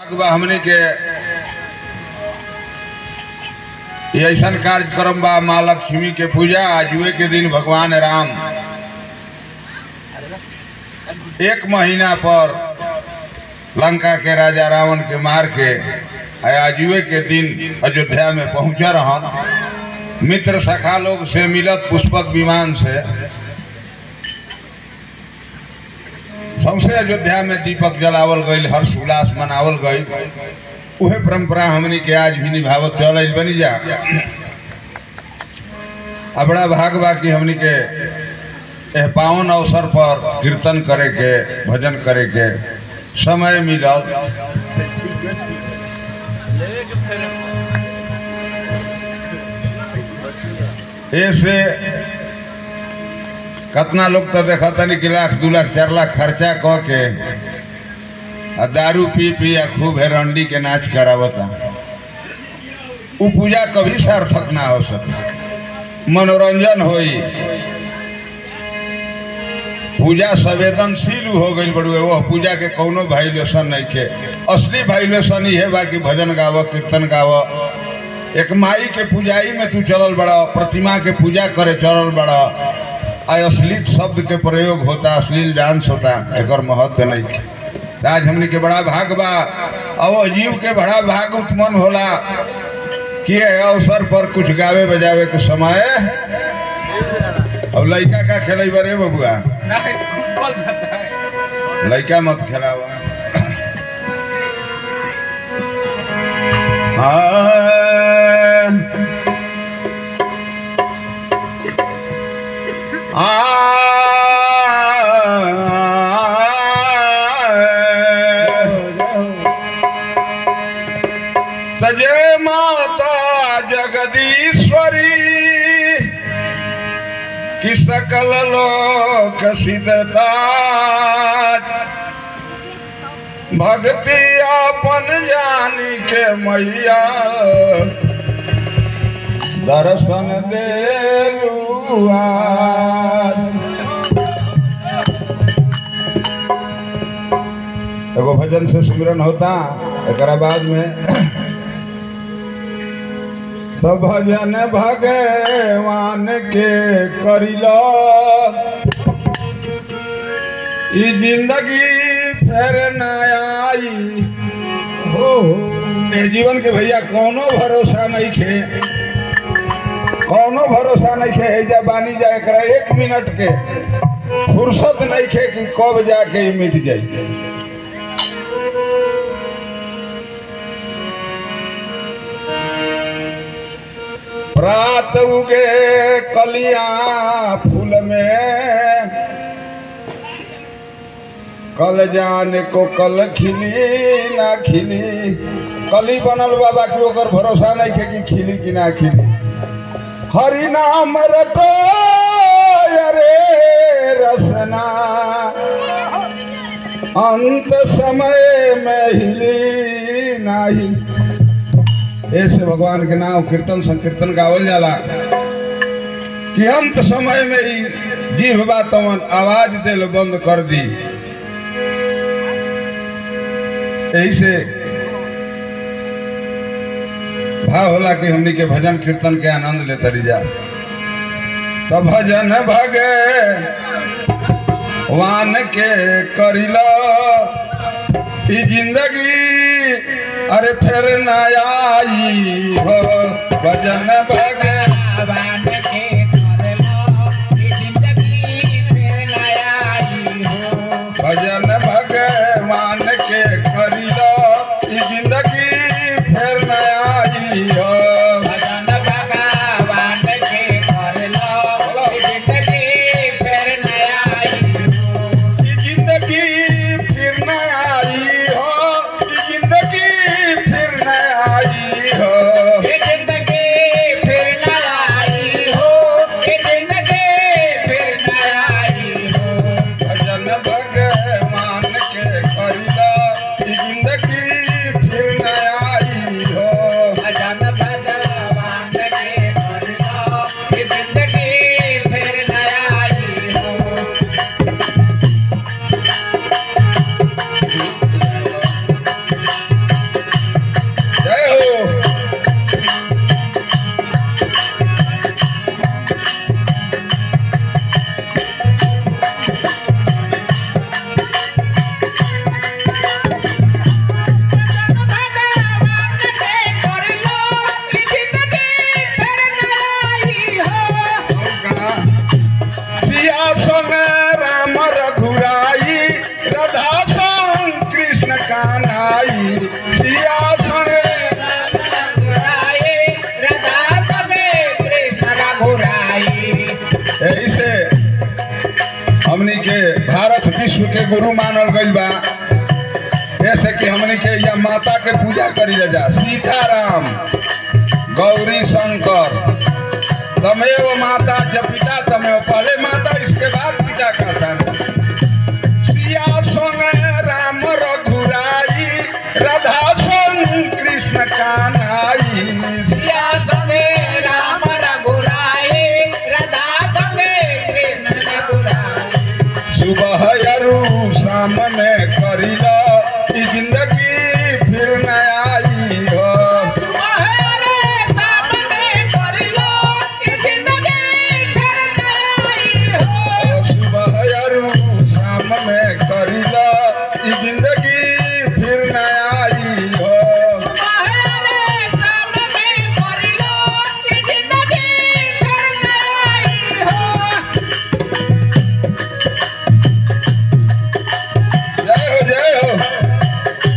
बा हमनी के ये ऐसन कार्यक्रम बा माँ लक्ष्मी के पूजा आजुए के दिन भगवान राम एक महीना पर लंका के राजा रावण के मार के आ आजुए के दिन अयोध्या में पहुंचा रहन मित्र सखा लोग से मिलत पुष्पक विमान से सौसे अयोध्या में दीपक जलावल गई हर्ष उल्लास मनावल गई उहे परंपरा हमनी के आज भी निभावत चल बनी जा आ बड़ा भाग बा कि हमनी के एह पावन अवसर पर कीर्तन करे के भजन करे के समय मिलल ऐसे कतना लोग तो देखा तनी कि लाख दू लाख चार लाख खर्चा क के आ दारू पी पी आ खूब हेरंडी के नाच करावता उ पूजा कभी सार्थक ना हो सके मनोरंजन होई पूजा संवेदनशील हो गई बड़ुए वो पूजा के कोनो वाइलेशन नहीं के असली वाइलेशन ही है बाकी भजन गाव कीर्तन गाव एक माई के पूजाई में तू चलल बड़ा प्रतिमा के पूजा करे चलल बड़ा आ अश्लील शब्द के प्रयोग होता अश्लील डांस होता एक महत्व नहीं है। आज हमनी के बड़ा भाग बा अब जीव के बड़ा भाग उत्पन्न होला कि ए अवसर पर कुछ गावे बजावे के समय अब लड़का का खेल बरे बबुआ लड़का मत खेलावा तजे माता जगदीश्वरी कि सकल लोक सिद्धता भक्ति अपन जानी के मैया दर्शन देलुआ एगो भजन से सुमिरन होता एक बाद में तो भजन भगवान के करिला ई जिंदगी फिर न आई हो ए जीवन के भैया कोनो भरोसा नहीं खे कोनो भरोसा नहीं खे एजा बानी जाए करा एक मिनट के फुर्सत नहीं खे कि कब जाके ई मिट जाई रात उगे कलिया फूल में कल जाने को कल खिली ना खिली कली बनल बाबा की ओकर भरोसा नहीं थे कि खिली कि ना खिली हरि नाम रटो अरे रसना अंत समय में हिली ना हिली ऐसे भगवान के नाम कीर्तन संकीर्तन गावल जाला कि अंत समय में ही जीव बातवन आवाज दिल बंद कर दी यही से भाव होला कि हमनी के भजन कीर्तन के आनंद ले तरी जा तो भजन भगे वान के करिला ई जिंदगी अरे फिर न आई हो भजन भगवान के भजन भगवान के करिलो ई जिंदगी फिर न आई हो ई जिंदगी फिर न आई हो ई जिंदगी फिर न आई हो सिया संगे यही से हमनी के भारत विश्व के गुरु मानल गइल बा ऐसे कि हमनी के या माता के पूजा करी जा सीताराम गौरी शंकर तमेव माता जब पिता तमेव पहले माता इसके बाद पिता कहता है सिया संग राम रघुराई राधा संग कृष्ण कान्हाई सुबह अरु शाम में करिला ई जिंदगी फिर न आई हो सुबह अरु शाम में करिला ई जिंदगी फिर न आई हो जय हो जय हो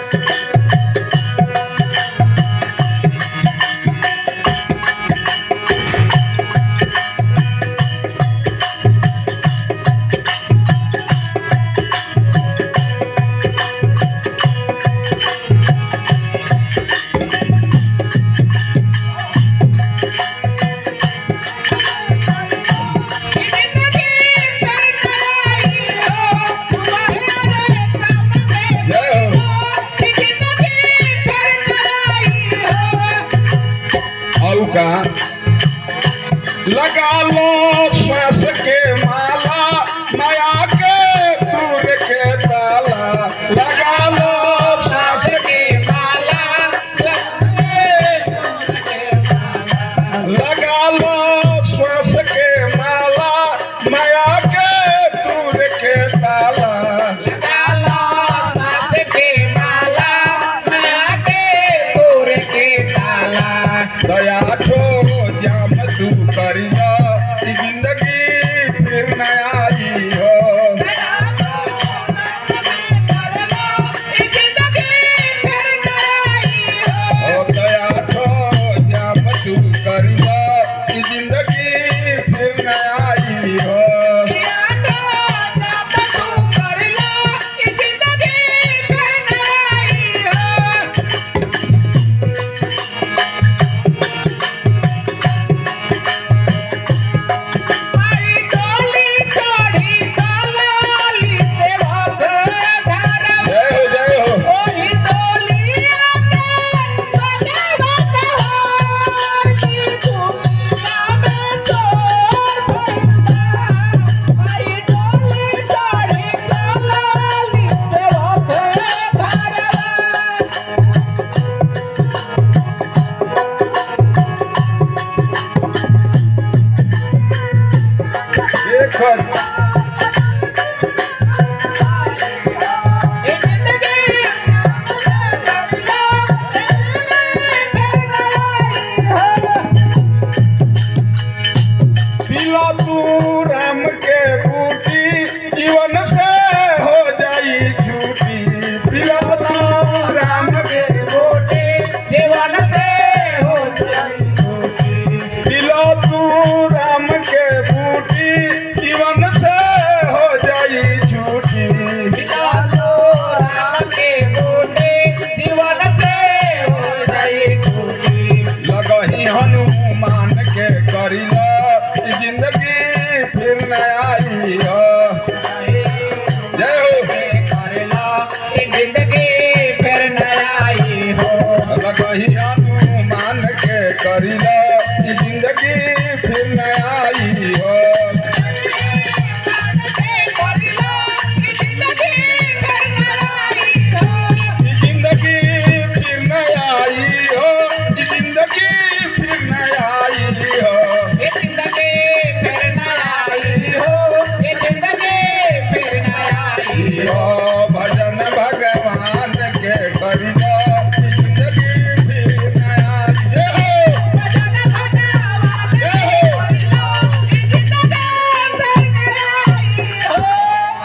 जय हो और का लगा लो श्वास के माला माया के दूर के ताला लगा लो श्वास लगा लो श्वास के माला माया के दूर के ताला दया ठो जाम तू करिया ई जिंदगी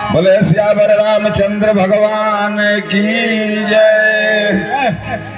बोले श्यावर रामचंद्र भगवान की जय